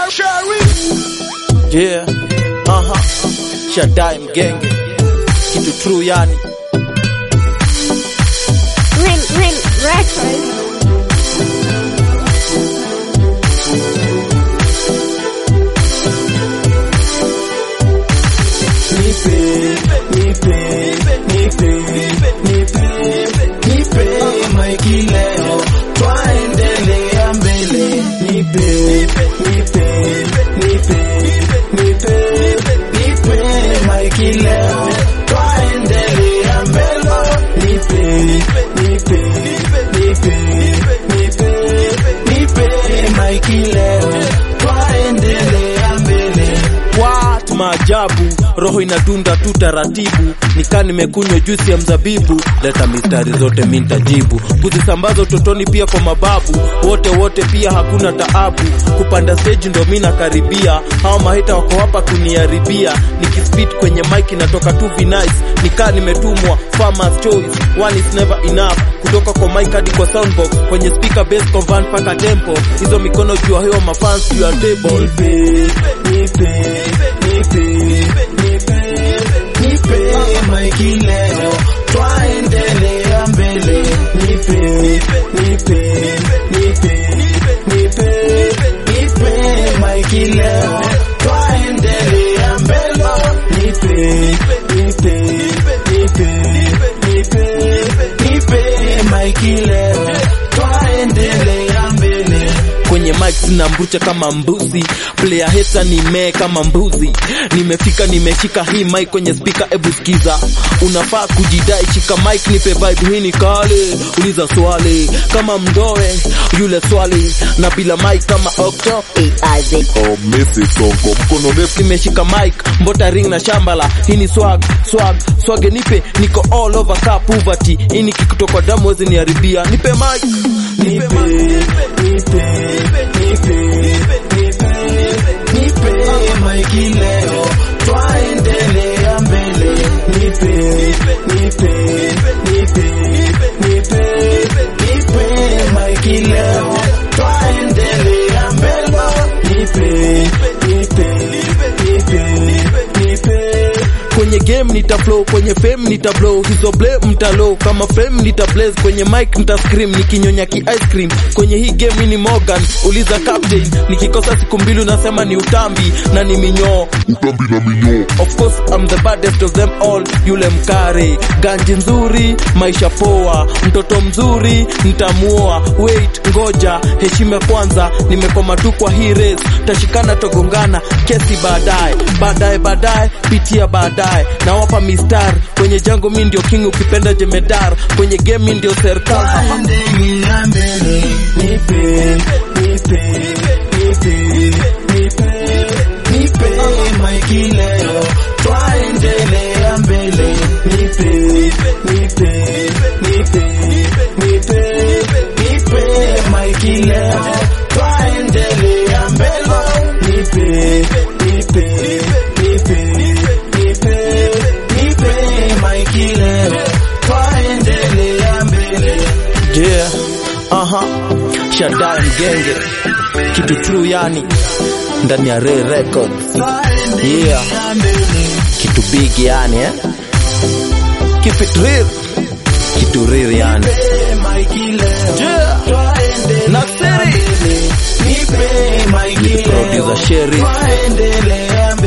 Yeah, aha, Shaddai mgenge, kitu true yani. Rin Rin Records. Nipe, nipe, nipe, nipe, nipe maiki leo, twaendelea mbele. Nipe, nipe, nipe, nipe, nipe maiki leo, twaendelea mbele. Nipe, nipe, nipe, nipe, nipe maiki leo, twaendelea mbele. Watu maajabu, roho inadunda tu taratibu, nikaa nimekunywa juisi ya mzabibu. Leta mistari zote mi nitajibu, kuzisambaza utotoni pia kwa mababu wote wote, pia hakuna taabu. Kupanda stage ndo mi nakaribia, hao mahita wako hapa kuniharibia. Nikispit kwenye mic inatoka tu vinice, nikaa nimetumwa farmer's choice, one is never enough. Kutoka kwa mic hadi kwa soundbox, kwenye speaker bass convert mpaka tempo, hizo mikono juu ya hewa mafans juu ya table. Nipe, nipe, nipe, nipe, nipe maiki leo, twaendelea mbele. Nipe, nipe, nipe, nipe, nipe maiki leo, twaendelea mbele. Nipe, nipe, nipe, nipe, nipe maiki leo, twaendelea mbele kwenye mic sina mbucha kama mbuzi, player heta nimee kama mbuzi. Nimefika nimeshika hii mic kwenye speaker, ebu sikiza, unafaa kujidai, shika mic nipe vibe, hii ni kale, uliza swali kama mdoe yule swali, na bila mic kama octo Oh, Messi Sonko mkono ndefu nimeshika mic mbota ring na shambala hii ni swag swag swage nipe niko all over ka poverty hii ni kikutoka damu wezi niharibia nipe mic nipe nipe nipe nipe nipe mic leo twaendelea mbele nipe nipe nipe nipe nipe mic leo twaendelea mbele nipe nipe nipe nipe kwenye game nita flow kwenye fame nita blow hizo blame mtalo kama fame nita blaze kwenye mic nita scream nikinyonya ki ice cream kwenye hii game mimi ni Morgan uliza captain nikikosa siku mbili unasema ni utambi na ni minyoo utambi na minyoo Of course I'm the baddest of them all, yule mkare, ganji nzuri, maisha poa, mtoto mzuri, nitamuoa. Wait, ngoja, heshima kwanza, nimekoma tu kwa hii race, tashikana togongana, kesi baadaye, baadaye baadaye, pitia baadaye, nawapa mistar kwenye jango, mi ndio king, ukipenda jemedar, kwenye game mi ndio serikali. Endelea mbele, nipe, nipe, nipe, nipe, nipe maiki leo, twaendelea mbele. Nipe, nipe, nipe, nipe, nipe maiki leo, twaendelea mbele. Nipe, nipe, nipe, nipe, nipe maiki leo, twaendelea mbele. Yeah, aha, Shaddai mgenge, kitu true yani, ndani ya Ray Records. Yeah, kitu big yani eh? Keep it real, kitu real yani. Yeah, Nasiri, producer Sherry,